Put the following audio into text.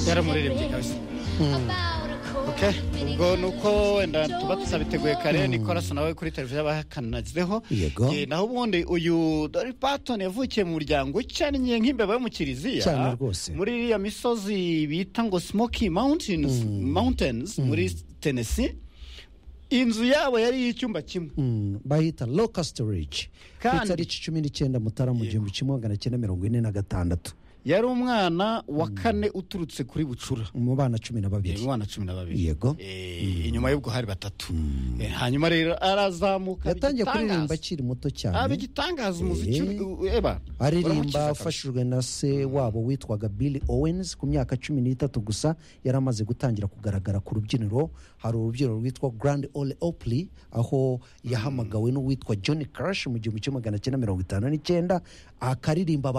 byaramuririmbye kabisa Okay. ngo nuko wenda tuba tusabiteguye kare Nicolas nawe kuri televiziyo bahakanazeho Yego. Eh, naho ubundi uyu Dolly Parton yavukiye mu muryango ucaniye nk'imbeba yo mu kiriziya Cyane rwose. muri iriya misozi bita ngo Smoky Mountains Mountains muri Tennessee inzu yabo yari iy'icyumba kimwe Mm, bahita locust ridge ku Kandi- itariki cumi n'icyenda mutarama igihumbi kimwe magana cyenda mirongo ine na gatandatu yari umwana wa kane uturutse kuri bucura mu bana cumi na babiri mu bana cumi na babiri Yego. Eh, inyuma y'ubwo hari batatu Eh, hanyuma rero arazamuka yatangiye bigitangaza. kuririmba akiri muto aba cyane igitangaza umuziki eba aririmba uramukiza afashijwe na se wabo witwaga Billy Owens ku myaka cumi n'itatu gusa yari amaze gutangira kugaragara ku rubyiniro hari urubyiniro rwitwa Grand Ole Opry aho yahamagawe n'uwitwa Johnny Cash mu gihumbi kimwe magana cyenda mirongo itanu n'icyenda akaririmba abantu